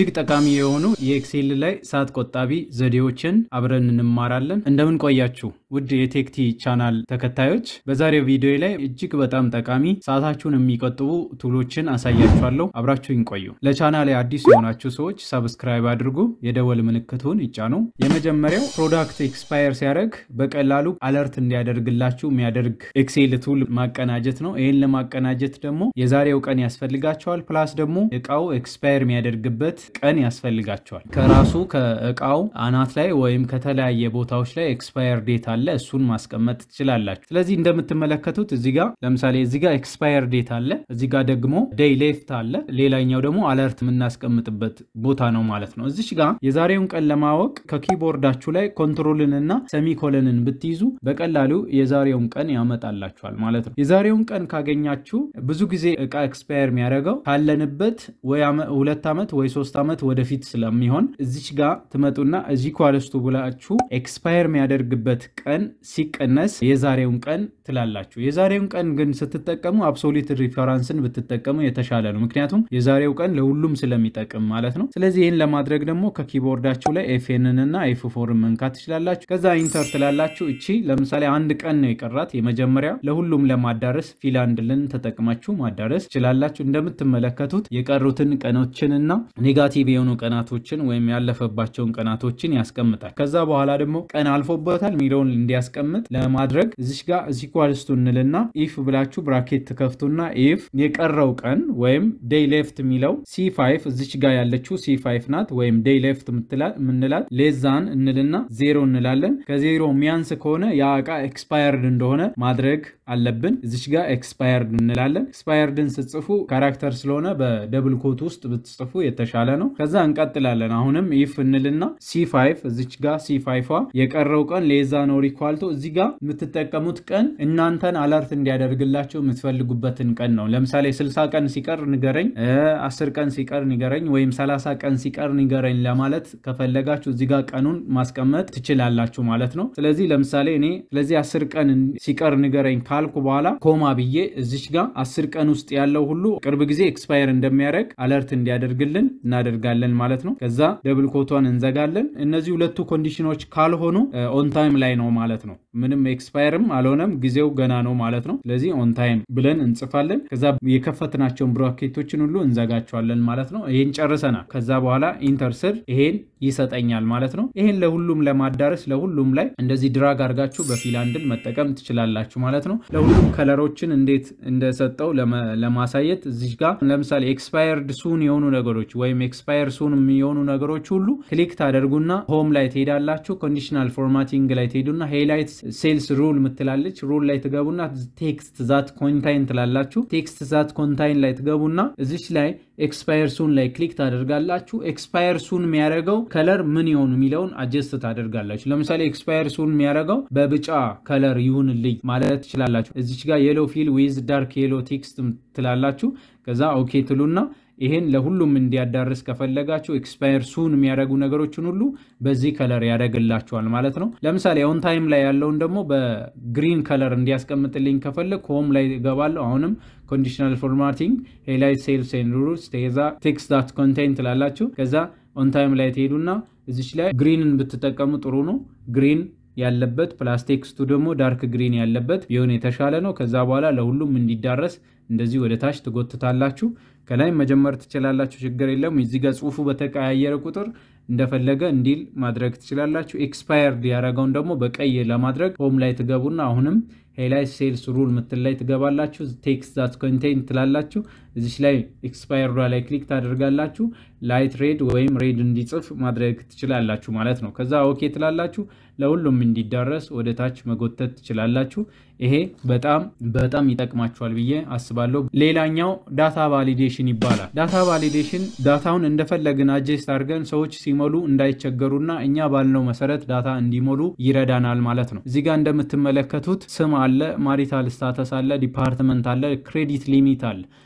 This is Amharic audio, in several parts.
እጅግ ጠቃሚ የሆኑ የኤክሴል ላይ ሰዓት ቆጣቢ ዘዴዎችን አብረን እንማራለን። እንደምን ቆያችሁ ውድ የቴክቲ ቻናል ተከታዮች፣ በዛሬው ቪዲዮ ላይ እጅግ በጣም ጠቃሚ ሰዓታችሁን የሚቆጥቡ ቱሎችን አሳያችኋለሁ። አብራችሁኝ ቆዩ። ለቻናል አዲስ የሆናችሁ ሰዎች ሰብስክራይብ አድርጉ፣ የደወል ምልክቱን ይጫኑ። የመጀመሪያው ፕሮዳክት ኤክስፓየር ሲያደርግ በቀላሉ አለርት እንዲያደርግላችሁ የሚያደርግ ኤክሴል ቱል ማቀናጀት ነው። ይህን ለማቀናጀት ደግሞ የዛሬው ቀን ያስፈልጋቸዋል። ፕላስ ደግሞ እቃው ኤክስፓየር የሚያደርግበት ቀን ያስፈልጋቸዋል። ከራሱ ከእቃው አናት ላይ ወይም ከተለያየ ቦታዎች ላይ ኤክስፓየር ዴት አለ። እሱን ማስቀመጥ ትችላላችሁ። ስለዚህ እንደምትመለከቱት እዚህ ጋር ለምሳሌ እዚህ ጋር ኤክስፓየር ዴት አለ፣ እዚህ ጋር ደግሞ ዴይ ሌፍት አለ፣ ሌላኛው ደግሞ አለርት የምናስቀምጥበት ቦታ ነው ማለት ነው። እዚች ጋር የዛሬውን ቀን ለማወቅ ከኪቦርዳችሁ ላይ ኮንትሮልን እና ሰሚኮለንን ብትይዙ በቀላሉ የዛሬውን ቀን ያመጣላችኋል ማለት ነው። የዛሬውን ቀን ካገኛችሁ ብዙ ጊዜ እቃ ኤክስፓየር የሚያደርገው ካለንበት ወይ ሁለት ዓመት ወይ ሶስት ዓመት ወደፊት ስለሚሆን እዚች ጋር ትመጡና እዚህ ኳለስቱ ብላችሁ ኤክስፓየር የሚያደርግበት ቀን ሲቀነስ የዛሬውን ቀን ትላላችሁ። የዛሬውን ቀን ግን ስትጠቀሙ አብሶሊት ሪፈራንስን ብትጠቀሙ የተሻለ ነው። ምክንያቱም የዛሬው ቀን ለሁሉም ስለሚጠቅም ማለት ነው። ስለዚህ ይህን ለማድረግ ደግሞ ከኪቦርዳችሁ ላይ ኤፍኤንን እና ኤፍ ፎርን መንካት ትችላላችሁ። ከዛ ኢንተር ትላላችሁ። እቺ ለምሳሌ አንድ ቀን ነው የቀራት የመጀመሪያ ለሁሉም ለማዳረስ ፊላንድልን ተጠቅማችሁ ማዳረስ ትችላላችሁ። እንደምትመለከቱት የቀሩትን ቀኖችን እና ኔጋቲቭ የሆኑ ቀናቶችን ወይም ያለፈባቸውን ቀናቶችን ያስቀምጣል። ከዛ በኋላ ደግሞ ቀን አልፎበታል የሚለውን እንዲያስቀምጥ ለማድረግ እዚሽ ጋር እዚ ኳልስቱ እንልና ኢፍ ብላችሁ ብራኬት ትከፍቱና ኢፍ የቀረው ቀን ወይም ዴይ ሌፍት የሚለው ሲ5 እዚች ጋር ያለችው ሲ5 ናት ወይም ዴይ ሌፍት ምንላት ሌዛን እንልና ዜሮ እንላለን። ከዜሮ የሚያንስ ከሆነ ያ እቃ ኤክስፓየርድ እንደሆነ ማድረግ አለብን። እዚች ጋር ኤክስፓየርድ እንላለን። ኤክስፓየርድን ስትጽፉ ካራክተር ስለሆነ በደብል ኮት ውስጥ ብትጽፉ የተሻለ ነው። ከዛ እንቀጥላለን። አሁንም ኢፍ እንልና ሲ5 እዚች ጋር ሲ5 የቀረው ቀን ሌዛ ነው ሪኳልቶ እዚህ ጋር የምትጠቀሙት ቀን እናንተን አለርት እንዲያደርግላቸው የምትፈልጉበትን ቀን ነው። ለምሳሌ 60 ቀን ሲቀር ንገረኝ፣ 10 ቀን ሲቀር ንገረኝ፣ ወይም 30 ቀን ሲቀር ንገረኝ ለማለት ከፈለጋችሁ እዚህ ጋር ቀኑን ማስቀመጥ ትችላላችሁ ማለት ነው። ስለዚህ ለምሳሌ እኔ ስለዚህ 10 ቀን ሲቀር ንገረኝ ካልኩ በኋላ ኮማ ብዬ እዚች ጋር 10 ቀን ውስጥ ያለው ሁሉ ቅርብ ጊዜ ኤክስፓየር እንደሚያደርግ አለርት እንዲያደርግልን እናደርጋለን ማለት ነው። ከዛ ደብል ኮቷን እንዘጋለን። እነዚህ ሁለቱ ኮንዲሽኖች ካልሆኑ ኦን ታይም ላይ ነው ማለት ነው። ምንም ኤክስፓየርም አልሆነም ጊዜው ገና ነው ማለት ነው። ስለዚህ ኦን ታይም ብለን እንጽፋለን። ከዛ የከፈትናቸውን ብራኬቶችን ሁሉ እንዘጋቸዋለን ማለት ነው። ይሄን ጨርሰናል። ከዛ በኋላ ኢንተር ስር ይሄን ይሰጠኛል ማለት ነው። ይሄን ለሁሉም ለማዳረስ ለሁሉም ላይ እንደዚህ ድራግ አድርጋችሁ በፊላንድል መጠቀም ትችላላችሁ ማለት ነው። ለሁሉም ከለሮችን እንዴት እንደሰጠው ለማሳየት እዚህ ጋር ለምሳሌ ኤክስፓየርድ ሱን የሆኑ ነገሮች ወይም ኤክስፓየር ሱን የሆኑ ነገሮች ሁሉ ክሊክ ታደርጉና ሆም ላይ ትሄዳላችሁ። ኮንዲሽናል ፎርማቲንግ ላይ ትሄዱና ሄላይት ሴልስ ሩል ምትላለች ሩል ላይ ትገቡና ቴክስት ዛት ኮንታይን ትላላችሁ። ቴክስት ዛት ኮንታይን ላይ ትገቡና እዚች ላይ ኤክስፓየር ሱን ላይ ክሊክ ታደርጋላችሁ። ኤክስፓየር ሱን የሚያደርገው ከለር ምን ይሆን የሚለውን አጀስት ታደርጋላችሁ። ለምሳሌ ኤክስፓየር ሱን የሚያደርገው በብጫ ከለር ይሁንልኝ ማለት ትችላላችሁ። እዚች ጋር የሎ ፊል ዊዝ ዳርክ የሎ ቴክስት ትላላችሁ። ከዛ ኦኬ ትሉና ይሄን ለሁሉም እንዲያዳርስ ከፈለጋችሁ ኤክስፓየር ሱን የሚያደርጉ ነገሮችን ሁሉ በዚህ ከለር ያደርግላችኋል ማለት ነው። ለምሳሌ ኦን ታይም ላይ ያለውን ደግሞ በግሪን ከለር እንዲያስቀምጥልኝ ከፈለግ ሆም ላይ እገባለሁ። አሁንም ኮንዲሽናል ፎርማቲንግ ሄላይት ሴልስ ኤንድ ሩልስ ቴዛ ቴክስት ዳት ኮንቴንት ትላላችሁ። ከዛ ኦን ታይም ላይ ትሄዱና እዚች ላይ ግሪንን ብትጠቀሙ ጥሩ ነው። ግሪን ያለበት ፕላስ ቴክስቱ ደግሞ ዳርክ ግሪን ያለበት ቢሆን የተሻለ ነው። ከዛ በኋላ ለሁሉም እንዲዳረስ እንደዚህ ወደ ታች ትጎትታላችሁ። ከላይ መጀመር ትችላላችሁ፣ ችግር የለም። እዚህ ጋር ጽሁፉ በተቀያየረ ቁጥር እንደፈለገ እንዲል ማድረግ ትችላላችሁ። ኤክስፓየርድ ያደረገውን ደግሞ በቀይ ለማድረግ ሆም ላይ ትገቡና አሁንም ሄላይ ሴልስ ሩል ምትል ላይ ትገባላችሁ። ቴክስት ዛት ኮንቴንት ትላላችሁ። እዚች ላይ ኤክስፓየርዷ ላይ ክሊክ ታደርጋላችሁ። ላይት ሬድ ወይም ሬድ እንዲጽፍ ማድረግ ትችላላችሁ ማለት ነው። ከዛ ኦኬ ትላላችሁ። ለሁሉም እንዲዳረስ ወደ ታች መጎተት ትችላላችሁ። ይሄ በጣም በጣም ይጠቅማችኋል ብዬ አስባለሁ። ሌላኛው ዳታ ቫሊዴሽን ይባላል። ዳታ ቫሊዴሽን ዳታውን እንደፈለግን አጀስት አድርገን ሰዎች ሲሞሉ እንዳይቸገሩና እኛ ባልነው መሰረት ዳታ እንዲሞሉ ይረዳናል ማለት ነው። እዚህ ጋር እንደምትመለከቱት ስም አለ፣ ማሪታል ስታተስ አለ፣ ዲፓርትመንት አለ፣ ክሬዲት ሊሚት አለ።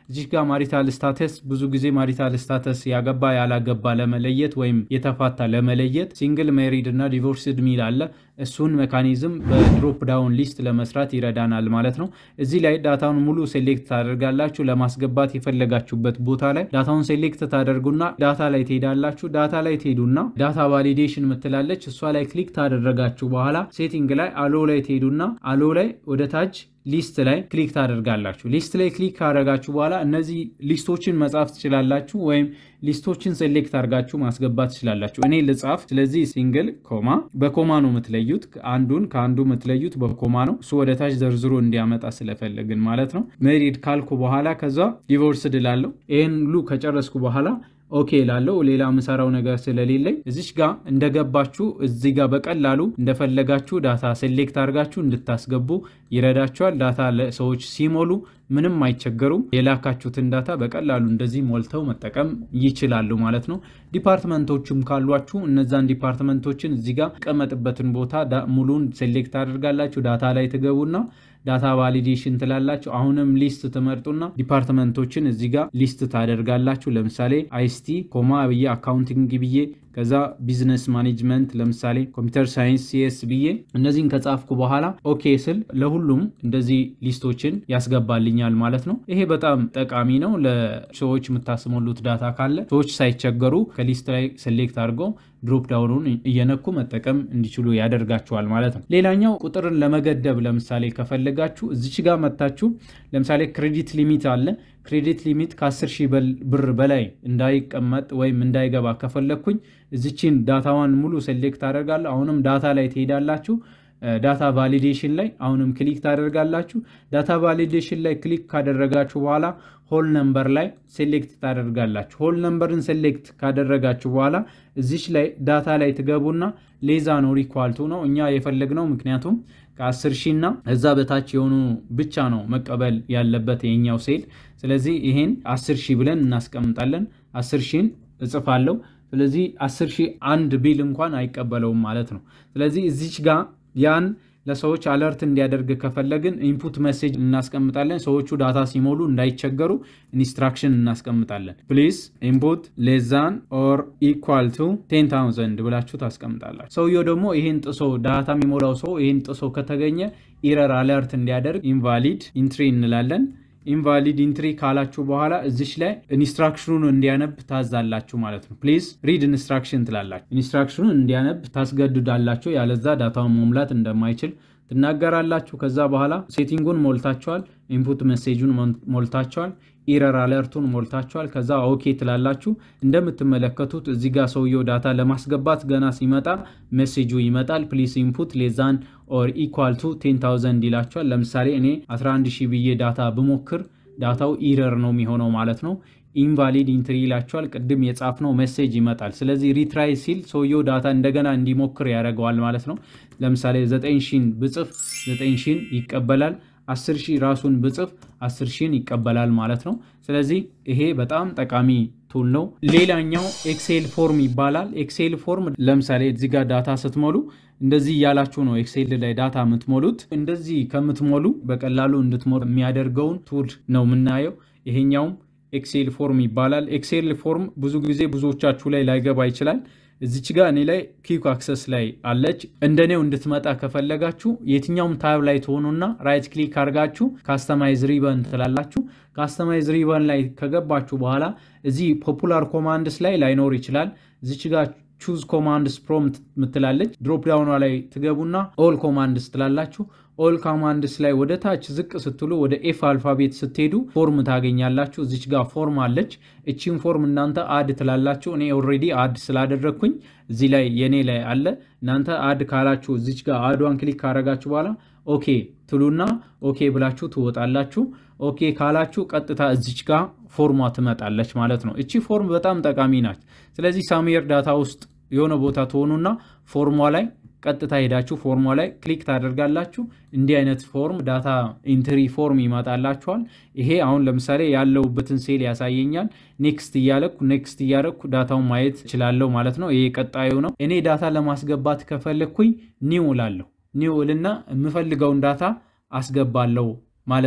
እዚህ ጋር ማሪታል ስታተስ ብዙ ጊዜ ማሪታል ስታተስ ያገባ ያላገባ ለመለየት ወይም የተፋታ ለመለየት ሲንግል ሜሪድ እና ዲቮርስድ ሚል አለ። እሱን ሜካኒዝም በድሮፕ ዳውን ሊስት ለመስራት ይረዳናል ማለት ነው። እዚህ ላይ ዳታውን ሙሉ ሴሌክት ታደርጋላችሁ። ለማስገባት የፈለጋችሁበት ቦታ ላይ ዳታውን ሴሌክት ታደርጉና ዳታ ላይ ትሄዳላችሁ። ዳታ ላይ ትሄዱና ዳታ ቫሊዴሽን ምትላለች እሷ ላይ ክሊክ ታደረጋችሁ በኋላ ሴቲንግ ላይ አሎ ላይ ትሄዱና አሎ ላይ ወደ ታች ሊስት ላይ ክሊክ ታደርጋላችሁ። ሊስት ላይ ክሊክ ካደረጋችሁ በኋላ እነዚህ ሊስቶችን መጻፍ ትችላላችሁ፣ ወይም ሊስቶችን ሴሌክት አድርጋችሁ ማስገባት ትችላላችሁ። እኔ ልጻፍ። ስለዚህ ሲንግል ኮማ በኮማ ነው የምትለዩት። አንዱን ከአንዱ የምትለዩት በኮማ ነው። እሱ ወደ ታች ዘርዝሮ እንዲያመጣ ስለፈለግን ማለት ነው። ሜሪድ ካልኩ በኋላ ከዛ ዲቮርስድ እላለሁ። ይህን ሁሉ ከጨረስኩ በኋላ ኦኬ ላለው ሌላ ምሰራው ነገር ስለሌለኝ እዚች ጋር እንደገባችሁ እዚህ ጋር በቀላሉ እንደፈለጋችሁ ዳታ ሴሌክት አድርጋችሁ እንድታስገቡ ይረዳችኋል። ዳታ ሰዎች ሲሞሉ ምንም አይቸገሩም። የላካችሁትን ዳታ በቀላሉ እንደዚህ ሞልተው መጠቀም ይችላሉ ማለት ነው። ዲፓርትመንቶችም ካሏችሁ እነዛን ዲፓርትመንቶችን እዚህ ጋር ቀመጥበትን ቦታ ሙሉን ሴሌክት አድርጋላችሁ ዳታ ላይ ትገቡና ዳታ ቫሊዴሽን ትላላችሁ። አሁንም ሊስት ትመርጡና ዲፓርትመንቶችን እዚህ ጋር ሊስት ታደርጋላችሁ። ለምሳሌ አይሲቲ ኮማ ብዬ አካውንቲንግ ብዬ ከዛ ቢዝነስ ማኔጅመንት ለምሳሌ ኮምፒውተር ሳይንስ ሲኤስ ብዬ እነዚህን ከጻፍኩ በኋላ ኦኬ ስል ለሁሉም እንደዚህ ሊስቶችን ያስገባልኛል ማለት ነው። ይሄ በጣም ጠቃሚ ነው። ለሰዎች የምታስሞሉት ዳታ ካለ ሰዎች ሳይቸገሩ ከሊስት ላይ ሴሌክት አድርገው ድሮፕ ዳውኑን እየነኩ መጠቀም እንዲችሉ ያደርጋቸዋል ማለት ነው። ሌላኛው ቁጥርን ለመገደብ ለምሳሌ ከፈለጋችሁ እዚች ጋር መታችሁ ለምሳሌ ክሬዲት ሊሚት አለ። ክሬዲት ሊሚት ከ10 ሺህ ብር በላይ እንዳይቀመጥ ወይም እንዳይገባ ከፈለግኩኝ እዚችን ዳታዋን ሙሉ ሴሌክት አደርጋለሁ። አሁንም ዳታ ላይ ትሄዳላችሁ። ዳታ ቫሊዴሽን ላይ አሁንም ክሊክ ታደርጋላችሁ። ዳታ ቫሊዴሽን ላይ ክሊክ ካደረጋችሁ በኋላ ሆል ነምበር ላይ ሴሌክት ታደርጋላችሁ። ሆል ነምበርን ሴሌክት ካደረጋችሁ በኋላ እዚች ላይ ዳታ ላይ ትገቡና ሌዛ ነው ሪኳልቱ ነው እኛ የፈለግነው ምክንያቱም ከ10 ሺህ እና እዛ በታች የሆኑ ብቻ ነው መቀበል ያለበት የኛው ሴል። ስለዚህ ይሄን 10 ሺህ ብለን እናስቀምጣለን። 10 ሺህን እጽፋለሁ። ስለዚህ 10 ሺህ አንድ ቢል እንኳን አይቀበለውም ማለት ነው። ስለዚህ እዚች ጋር ያን ለሰዎች አለርት እንዲያደርግ ከፈለግን ኢንፑት ሜሴጅ እናስቀምጣለን። ሰዎቹ ዳታ ሲሞሉ እንዳይቸገሩ ኢንስትራክሽን እናስቀምጣለን። ፕሊዝ ኢንፑት ሌዛን ኦር ኢኳል ቱ ቴን ታውዘንድ ብላችሁ ታስቀምጣላችሁ። ሰውየው ደግሞ ይህን ጥሶ ዳታ የሚሞላው ሰው ይህን ጥሶ ከተገኘ ኢረር አለርት እንዲያደርግ ኢንቫሊድ ኢንትሪ እንላለን። ኢንቫሊድ ኢንትሪ ካላችሁ በኋላ እዚች ላይ ኢንስትራክሽኑን እንዲያነብ ታዛላችሁ ማለት ነው። ፕሊዝ ሪድ ኢንስትራክሽን ትላላችሁ። ኢንስትራክሽኑን እንዲያነብ ታስገድዳላችሁ። ያለዛ ዳታውን መሙላት እንደማይችል ትናገራላችሁ። ከዛ በኋላ ሴቲንጉን ሞልታችኋል፣ ኢንፑት ሜሴጁን ሞልታችኋል፣ ኢረር አለርቱን ሞልታችኋል። ከዛ ኦኬ ትላላችሁ። እንደምትመለከቱት እዚህ ጋር ሰውየው ዳታ ለማስገባት ገና ሲመጣ ሜሴጁ ይመጣል። ፕሊስ ኢንፑት ሌዛን ኦር ኢኳል ቱ ቴን ታውዘንድ ይላችኋል። ለምሳሌ እኔ 11 ሺህ ብዬ ዳታ ብሞክር ዳታው ኢረር ነው የሚሆነው ማለት ነው። ኢንቫሊድ ኢንትሪ ይላቸዋል። ቅድም የጻፍነው ሜሴጅ ይመጣል። ስለዚህ ሪትራይ ሲል ሰውየው ዳታ እንደገና እንዲሞክር ያደርገዋል ማለት ነው። ለምሳሌ 9 ሺን ብጽፍ 9 ሺን ይቀበላል። 10 ሺህ ራሱን ብጽፍ 10 ሺን ይቀበላል ማለት ነው። ስለዚህ ይሄ በጣም ጠቃሚ ቱል ነው። ሌላኛው ኤክሴል ፎርም ይባላል። ኤክሴል ፎርም ለምሳሌ እዚህ ጋር ዳታ ስትሞሉ እንደዚህ እያላችሁ ነው ኤክሴል ላይ ዳታ የምትሞሉት። እንደዚህ ከምትሞሉ በቀላሉ እንድትሞሉ የሚያደርገውን ቱል ነው የምናየው። ይሄኛውም ኤክሴል ፎርም ይባላል። ኤክሴል ፎርም ብዙ ጊዜ ብዙዎቻችሁ ላይ ላይገባ ይችላል። እዚች ጋር እኔ ላይ ኪክ አክሰስ ላይ አለች። እንደኔው እንድትመጣ ከፈለጋችሁ የትኛውም ታብ ላይ ትሆኑና ራይት ክሊክ አድርጋችሁ ካስተማይዝ ሪበን ትላላችሁ። ካስተማይዝ ሪበን ላይ ከገባችሁ በኋላ እዚህ ፖፑላር ኮማንድስ ላይ ላይኖር ይችላል። እዚች ጋር ቹዝ ኮማንድስ ፕሮምፕት ምትላለች። ድሮፕ ዳውኗ ላይ ትገቡና ኦል ኮማንድስ ትላላችሁ። ኦል ኮማንድስ ላይ ወደ ታች ዝቅ ስትሉ ወደ ኤፍ አልፋቤት ስትሄዱ ፎርም ታገኛላችሁ። እዚች ጋር ፎርም አለች። እቺን ፎርም እናንተ አድ ትላላችሁ። እኔ ኦልሬዲ አድ ስላደረግኩኝ እዚህ ላይ የኔ ላይ አለ። እናንተ አድ ካላችሁ እዚች ጋር አዷን ክሊክ ካረጋችሁ በኋላ ኦኬ ትሉና ኦኬ ብላችሁ ትወጣላችሁ። ኦኬ ካላችሁ ቀጥታ እዚች ጋር ፎርሟ ትመጣለች ማለት ነው። እቺ ፎርም በጣም ጠቃሚ ናት። ስለዚህ ሳሙኤር ዳታ ውስጥ የሆነ ቦታ ትሆኑና ፎርሟ ላይ ቀጥታ ሄዳችሁ ፎርሟ ላይ ክሊክ ታደርጋላችሁ። እንዲህ አይነት ፎርም ዳታ ኢንትሪ ፎርም ይመጣላችኋል። ይሄ አሁን ለምሳሌ ያለውበትን ሴል ያሳየኛል። ኔክስት እያለኩ ኔክስት እያለኩ ዳታውን ማየት እችላለሁ ማለት ነው። ይሄ ቀጣዩ ነው። እኔ ዳታ ለማስገባት ከፈለግኩኝ ኒው እላለሁ። ኒው እልና የምፈልገውን ዳታ አስገባለሁ ማለት ነው።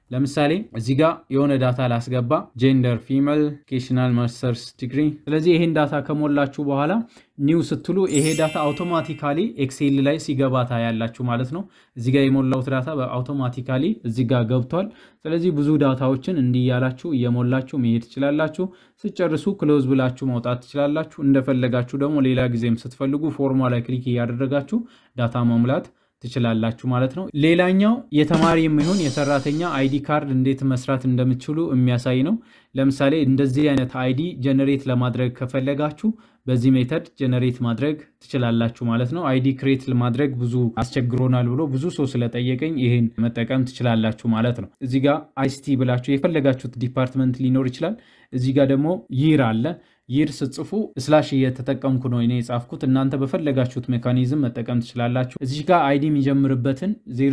ለምሳሌ እዚህ ጋር የሆነ ዳታ ላስገባ፣ ጄንደር ፊሜል፣ ኬሽናል ማስተርስ ዲግሪ። ስለዚህ ይሄን ዳታ ከሞላችሁ በኋላ ኒው ስትሉ ይሄ ዳታ አውቶማቲካሊ ኤክሴል ላይ ሲገባ ታያላችሁ ማለት ነው። እዚህ ጋር የሞላሁት ዳታ በአውቶማቲካሊ እዚህ ጋር ገብቷል። ስለዚህ ብዙ ዳታዎችን እንዲያላችሁ እየሞላችሁ መሄድ ትችላላችሁ። ስጨርሱ ክሎዝ ብላችሁ መውጣት ትችላላችሁ። እንደፈለጋችሁ ደግሞ ሌላ ጊዜም ስትፈልጉ ፎርሟ ላይ ክሊክ እያደረጋችሁ ዳታ መሙላት ትችላላችሁ ማለት ነው። ሌላኛው የተማሪ የሚሆን የሰራተኛ አይዲ ካርድ እንዴት መስራት እንደምትችሉ የሚያሳይ ነው። ለምሳሌ እንደዚህ አይነት አይዲ ጀነሬት ለማድረግ ከፈለጋችሁ በዚህ ሜተድ ጀነሬት ማድረግ ትችላላችሁ ማለት ነው። አይዲ ክሬት ለማድረግ ብዙ አስቸግሮናል ብሎ ብዙ ሰው ስለጠየቀኝ ይህን መጠቀም ትችላላችሁ ማለት ነው። እዚህ ጋር አይሲቲ ብላችሁ የፈለጋችሁት ዲፓርትመንት ሊኖር ይችላል። እዚህ ጋር ደግሞ ይር አለ ይር ስጽፉ ስላሽ እየተጠቀምኩ ነው እኔ የጻፍኩት። እናንተ በፈለጋችሁት ሜካኒዝም መጠቀም ትችላላችሁ። እዚህ ጋር አይዲ የሚጀምርበትን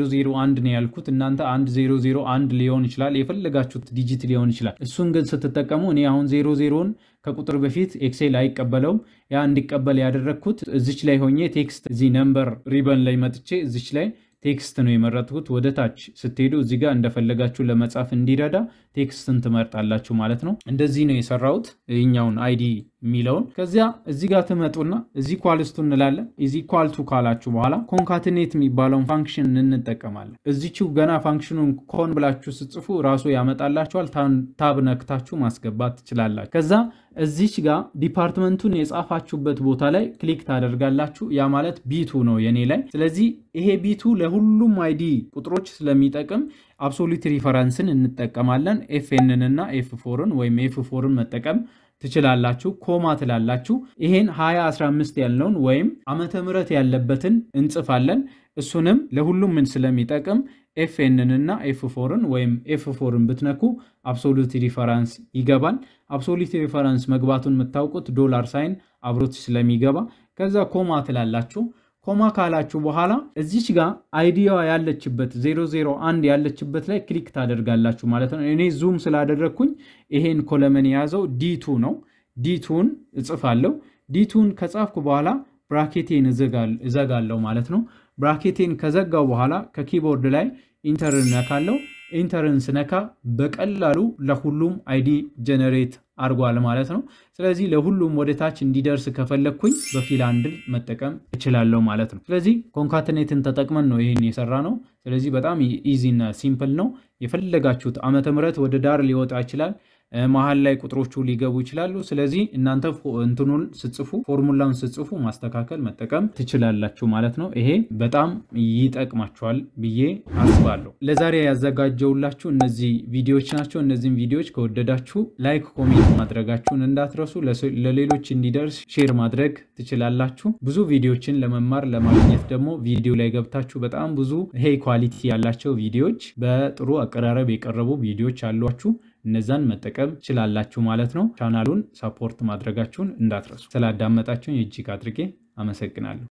001 ነው ያልኩት። እናንተ 1001 ሊሆን ይችላል፣ የፈለጋችሁት ዲጂት ሊሆን ይችላል። እሱን ግን ስትጠቀሙ እኔ አሁን 00ን ከቁጥር በፊት ኤክሴል አይቀበለውም። ያ እንዲቀበል ያደረግኩት እዚች ላይ ሆኜ ቴክስት እዚህ ነምበር ሪበን ላይ መጥቼ እዚች ላይ ቴክስት ነው የመረጥኩት። ወደ ታች ስትሄዱ እዚህ ጋር እንደፈለጋችሁ ለመጻፍ እንዲረዳ ቴክስትን ትመርጣላችሁ ማለት ነው። እንደዚህ ነው የሰራሁት ይኛውን አይዲ የሚለውን። ከዚያ እዚህ ጋር ትመጡና እዚህ ኳልስቱ እንላለን። እዚህ ኳልቱ ካላችሁ በኋላ ኮንካትኔት የሚባለውን ፋንክሽን እንጠቀማለን። እዚችው ገና ፋንክሽኑን ኮን ብላችሁ ስጽፉ ራሱ ያመጣላችኋል። ታብ ነክታችሁ ማስገባት ትችላላችሁ። ከዛ እዚች ጋር ዲፓርትመንቱን የጻፋችሁበት ቦታ ላይ ክሊክ ታደርጋላችሁ። ያ ማለት ቢቱ ነው የኔ ላይ። ስለዚህ ይሄ ቢቱ ለሁሉም አይዲ ቁጥሮች ስለሚጠቅም አብሶሉት ሪፈረንስን እንጠቀማለን። ኤፍኤንን እና ኤፍ ፎርን ወይም ኤፍ ፎርን መጠቀም ትችላላችሁ። ኮማ ትላላችሁ። ይሄን 2015 ያለውን ወይም ዓመተ ምሕረት ያለበትን እንጽፋለን። እሱንም ለሁሉም ምን ስለሚጠቅም ኤፍኤንን እና ኤፍ ፎርን ወይም ኤፍ ፎርን ብትነኩ አብሶሉት ሪፈረንስ ይገባል። አብሶሉት ሪፈረንስ መግባቱን የምታውቁት ዶላር ሳይን አብሮት ስለሚገባ ከዛ ኮማ ትላላችሁ። ኮማ ካላችሁ በኋላ እዚች ጋር አይዲያ ያለችበት 001 ያለችበት ላይ ክሊክ ታደርጋላችሁ ማለት ነው። እኔ ዙም ስላደረግኩኝ ይሄን ኮለመን የያዘው ዲቱ ነው። ዲቱን እጽፋለሁ። ዲቱን ከጻፍኩ በኋላ ብራኬቴን እዘጋለሁ ማለት ነው። ብራኬቴን ከዘጋው በኋላ ከኪቦርድ ላይ ኢንተርን ነካለው። ኢንተርን ስነካ በቀላሉ ለሁሉም አይዲ ጀነሬት አድርጓል ማለት ነው። ስለዚህ ለሁሉም ወደ ታች እንዲደርስ ከፈለግኩኝ በፊል አንድል መጠቀም እችላለሁ ማለት ነው። ስለዚህ ኮንካትኔትን ተጠቅመን ነው ይህን የሰራ ነው። ስለዚህ በጣም ኢዚ እና ሲምፕል ነው። የፈለጋችሁት ዓመተ ምሕረት ወደ ዳር ሊወጣ ይችላል። መሀል ላይ ቁጥሮቹ ሊገቡ ይችላሉ። ስለዚህ እናንተ እንትኑን ስጽፉ ፎርሙላውን ስጽፉ ማስተካከል መጠቀም ትችላላችሁ ማለት ነው። ይሄ በጣም ይጠቅማችኋል ብዬ አስባለሁ። ለዛሬ ያዘጋጀውላችሁ እነዚህ ቪዲዮዎች ናቸው። እነዚህም ቪዲዮዎች ከወደዳችሁ ላይክ፣ ኮሜንት ማድረጋችሁን እንዳትረሱ። ለሌሎች እንዲደርስ ሼር ማድረግ ትችላላችሁ። ብዙ ቪዲዮዎችን ለመማር ለማግኘት ደግሞ ቪዲዮ ላይ ገብታችሁ በጣም ብዙ ይሄ ኳሊቲ ያላቸው ቪዲዮዎች በጥሩ አቀራረብ የቀረቡ ቪዲዮዎች አሏችሁ። እነዛን መጠቀም ችላላችሁ ማለት ነው። ቻናሉን ሰፖርት ማድረጋችሁን እንዳትረሱ። ስላዳመጣችሁን እጅግ አድርጌ አመሰግናለሁ።